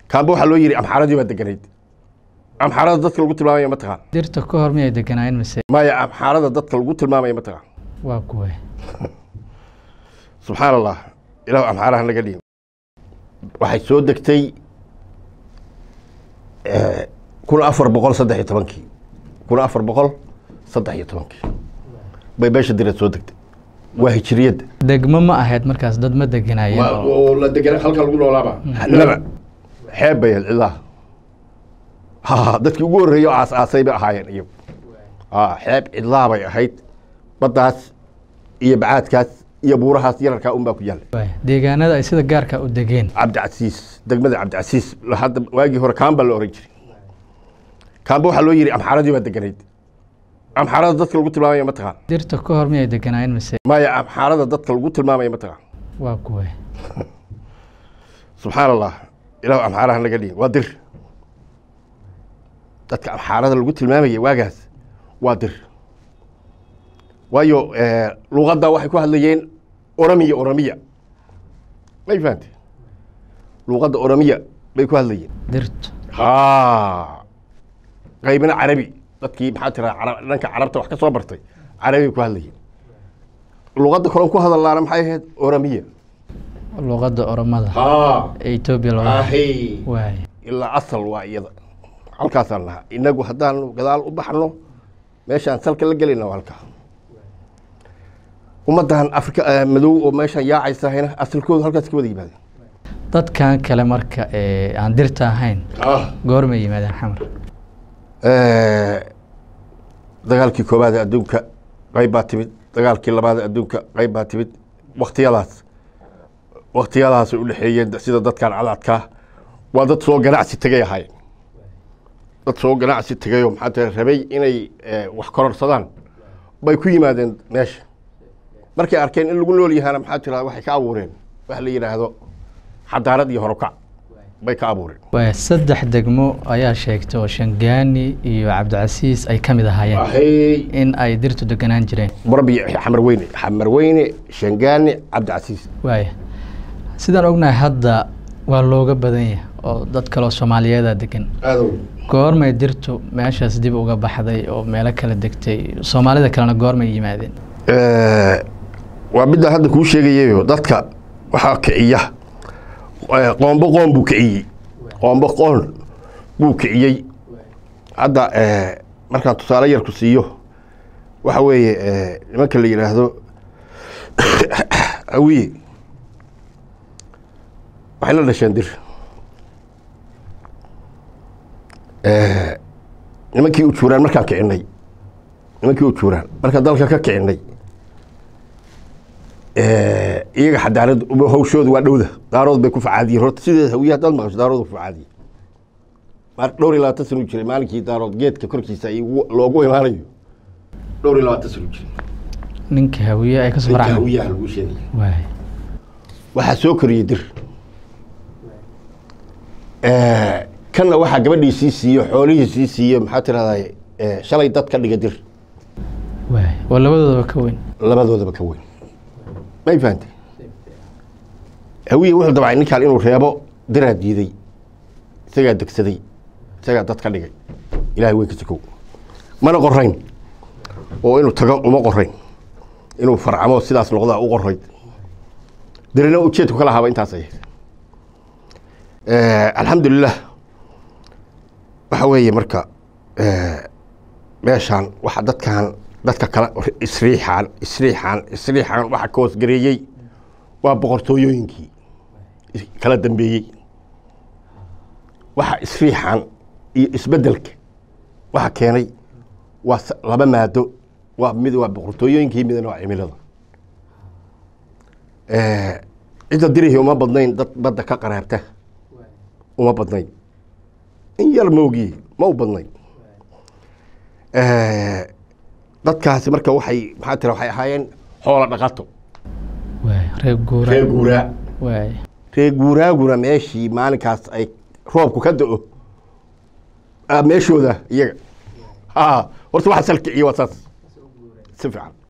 kaamba waxaa loo yidhi amxaaradii baa deganayd amxaarada dadka lagu tilmaamaya ma taqaan dirta ka hor miyay deganaayeen mise maya amxaarada dadka lagu tilmaamaya ma taqaan waa kuwe subxaan allah ilahu amxaaraha naga dhiin waxay soo degtay kun afar boqol saddex iyo tobankii kun afar boqol saddex iyo tobankii bay beesha direed soo degtay waa hijiriyadda degmo ma ahayd markaas dad ma deganaayeen oo oo la degana halka lagu noolaaba laba xeeb bay ahayd cidaha ha dadkii ugu horreeyey oo aas aasay bay ahaayeen iyagu ha xeeb cidlaa bay ahayd baddaas iyo bacaadkaas iyo buurahaas yararkaa un baa ku yaallay waay. deegaanada ay sida gaarka u degeen cabdicasiis degmada cabdicasiis la- hadda waagii hore kaamba la oran jiray kaamba waxaa loo yidhi amxaaradii baa deganayd amxaarada dadka lagu tilmaamaya ma taqaan dirta ka hor miyay deganaayeen mise maya amxaarada dadka lagu tilmaamaya ma taqaan waa kuwe subxaan allah ilahu amxaaraha naga dhiin waa dir dadka amxaarada lagu tilmaamayay waagaas waa dir waayo luqadda waxay ku hadlayeen oramiya oramiya may fahante luqadda oramiya bay ku hadlayeen dirtu ha qaybina carabi dadkii maxaa tira dhanka carabta wax ka soo bartay carabi ku hadlayeen luqadda kaloon ku hadallaana maxay ahayd oramiya luqadda oromada ha ee etoobiya looga ahay waay ilaa asal waa iyada halkaasaan lahaa inagu haddaan gadaal u baxno meeshaan salka la gelayna waa halkaa ummaddan afrika eh, madow oo meeshaan yaacaysahayna asalkoodu halkaas ka wada yimaadeen dadkan kale marka ee aan dirta ahayn goormay yimaadeen xamar dagaalkii koobaad ee adduunka qayb baa timid dagaalkii labaad ee adduunka qayb baa timid waktiyadaas waktiyadaasay u dhexeeyeen sida dadkan cadadkaa waa dad soo ganacsi tegay ahaayeen dad soo ganacsi tegayoo maxaa tira rabay inay eh, wax kororsadaan bay ku yimaadeen meesha markay arkeen in lagu nool yahaana maxaa tira waxay ka abuureen wax la yidhaahdo xadaarad iyo horokac bay ka abuureen waay saddex degmo ayaa sheegtay oo shangaani iyo cabdicasiis ay ka mid ahaayeen ahey in ay dirtu deganaan jireen murabi xamar weyne xamar weyne shangaani cabdicasiis waaya sidaan ognahay hadda waa looga badan yahay oo dad kaloo soomaaliyeeda degan aadow goormay dirtu meeshaas dib uga baxday oo meelo kala degtay soomaalida kalena goormay yimaadeen waa midaan hadda kuu sheegayayo dadka waxaa kiciya eh, qoombo qoon buu kiciyey qoombo qoon buu kiciyey hadda eh, markaan tusaale yar ku siiyo waxa weeye eh, nimanka la yidhaahdo awiye waxay la dhasheen dir Eh, nimankii u juuraan markaan kicinay nimankii u juuraan markaan dalka ka kicinay iyaga xadaarad hawshooda waa dhowda daarood bay ku facaadiyeen horta sideeda hawiye haddaad maqasho daarood ku facaadiyey mar dhowr iyo labaatan sano u jiray maalinkii daarood geedka korkiisa ay ugu- loogu imaanayo dhowr iyo labaatan sano u jiray ninka hawiye ay kasoo ninka faracmeen hawiyaha lagu sheegaya waay waxaa soo koriyey dir kanna waxaa gabadhii sii siiyo xoolihii sii siiyo maxaa tirahdaa shalay dad ka dhiga dir waay oo labadoodaba ka weyn labadoodaba ka weyn may fahantay hawiye wuxuu dabcay ninkaan inuu reebo diraa diiday isagaa degsaday isagaa dad ka dhigay ilahay weyn ka sikow mana qorayn oo inuu tago uma qorayn inuu farcamo sidaas noqdaa u qorayd dirina ujeedku kala haba intaas ahayd alxamdulilah waxa weeye marka meeshaan waxa dadkan dadka kale isriixaan isriixaan isriixaan waxa ka hoosgareeyey waa boqortooyooyinkii is- kala dambeeyey waxa isriixaan iyo isbeddelka waxa keenay waa s- laba maado waa mid waa boqortooyooyinkii midna waa cimilada cidda dirihii uma badnayn dad badda ka qaraabta uma badnayn in yar moogiye ma u badnayn dadkaasi marka waxay maxaa tira waxay ahaayeen xoola dhaqato waay reer guura reer guuraa waay reer guuraaguna meeshii maalinkaas ay roobku ka da-o ah, meeshooda iyaga ha horta waxa salkiciyo waa saas si fiican